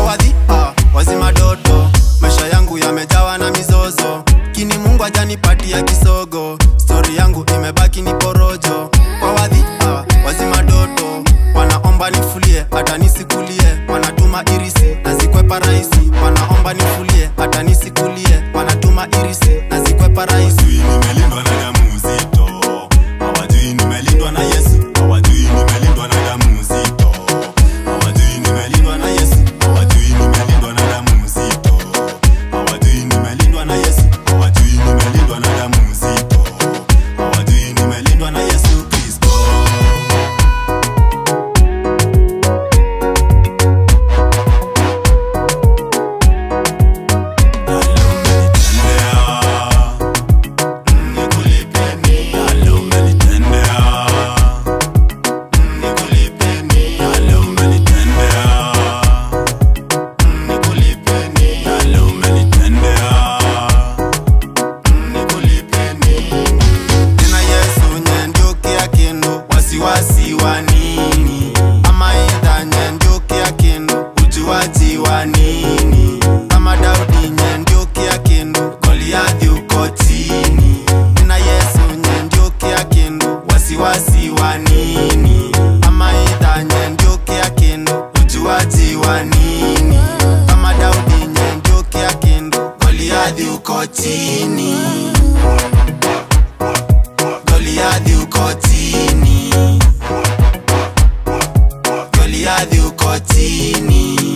wadhi ah, wazima doto maisha yangu yamejawa na mizozo kini mungu ajanipatia kisogo stori yangu imebaki ni porojo kwa wadhi ah, wazima doto wanaomba nifulie hata nisikulie wanatuma irisi na zikwepa rahisi wanaomba nifulie hata nisikulie wanatuma irisi na zikwepa rahisi hawajui nimelindwa na damu nzito hawajui nimelindwa na yesu hawajui nimelindwa na damu nzito hawajui nimelindwa na yesu hawajui nimelindwa na damu nzito hawajui nimelindwa na yesu hawajui nimelindwa na damu nzito hawajui nimelindwa na yesu kristo tena yesu nyendukia kindu wasiwasi wa nini ama idha nyendukia kindu ujuaji wa nini kama daudi nyendukia kindu goliathi uko chini tena yesu nyendukia kindu wasiwasi wa nini ama idha nyendukia kindu ujuaji wa nini kama daudi nyendukia kindu goliathi uko chini Goliathi uko chini, Goliathi uko chini.